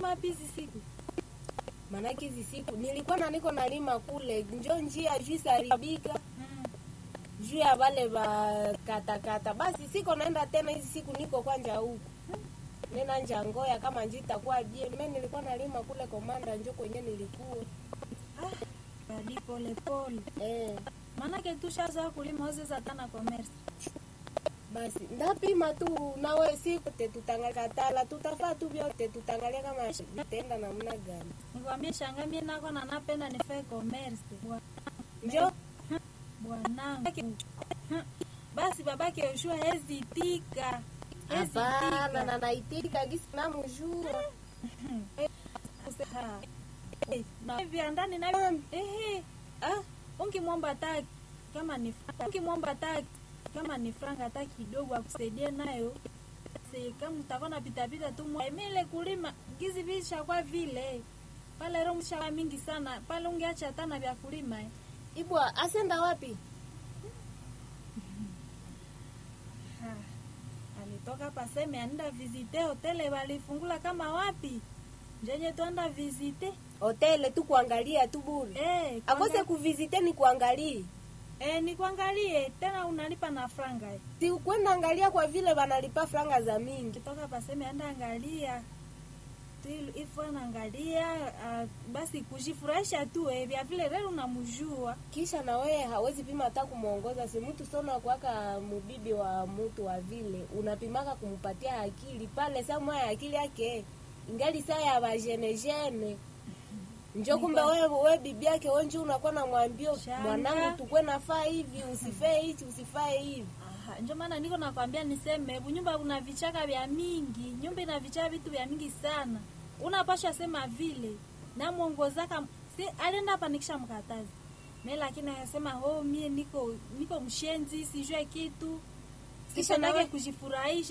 unalima wapi hizi siku Maanake hizi siku nilikuwa na niko nalima kule njo njia juu saribika mm. juu ya wale wa katakata, basi siko naenda tena hizi siku, niko kwanja huku nena nja ngoya kama nji itakuwa bie. Mimi nilikuwa nalima kule Komanda, njo kwenye nilikuwa ah, badi pole pole eh. maanake tushazoa kulima ozeza tana commerce Basi ndapima tu nawe siku te tutangalikatala, tutafaa tu vyote, tutangalia kama vitaenda namna gani. nikwambie shanga mie nako na napenda nifae commerce Bwa- Njo bwanangu Hmm. basi babake Yoshua hezitika hapana, na naitika gisi namujua vya ndani na ehe ah ungimwomba hata kama ni ungimwomba hata kama ni franga hata kidogo akusaidie nayo se kama utakuwa na pita pita tu mwa- emele kulima gizi visha kwa vile pale ro mshaka mingi sana pale ungeacha hata na vya kulima eh. ibwa asenda wapi? Ha, alitoka paseme anaenda visite hotele walifungula kama wapi njenye tuanda visite Hotele tu kuangalia tu bure, eh, akose kuanga- kuvizite ni kuangalie eh, nikuangalie tena unalipa na franga eh. si kwenda angalia kwa vile wanalipa franga za mingi. kitoka paseme anda angalia Tu- ifo anaangalia uh, basi kujifurahisha tu eh, vya vile leo unamjua Kisha na wewe hawezi pima hata kumwongoza, si mtu sona kwaka mubibi wa mtu wa vile unapimaka kumpatia akili pale, saa moya akili yake ingali saa ya bajenejene njo kumbe wewe we bibi yake wenji unakuwa na mwambio Shanga. mwanangu, tukwe nafaa hivi, usifae hichi, usifae hivi. Aha, ndio maana niko nakwambia niseme bunyumba una vichaka vya mingi, nyumba ina vichaka vitu vya mingi sana. Unapasha sema vile na mwongozaka si alienda hapa nikisha mkatazi. Mimi lakini akasema oh, mie niko niko mshenzi, sijue kitu. Kisha Sisha nawe- nake kujifurahisha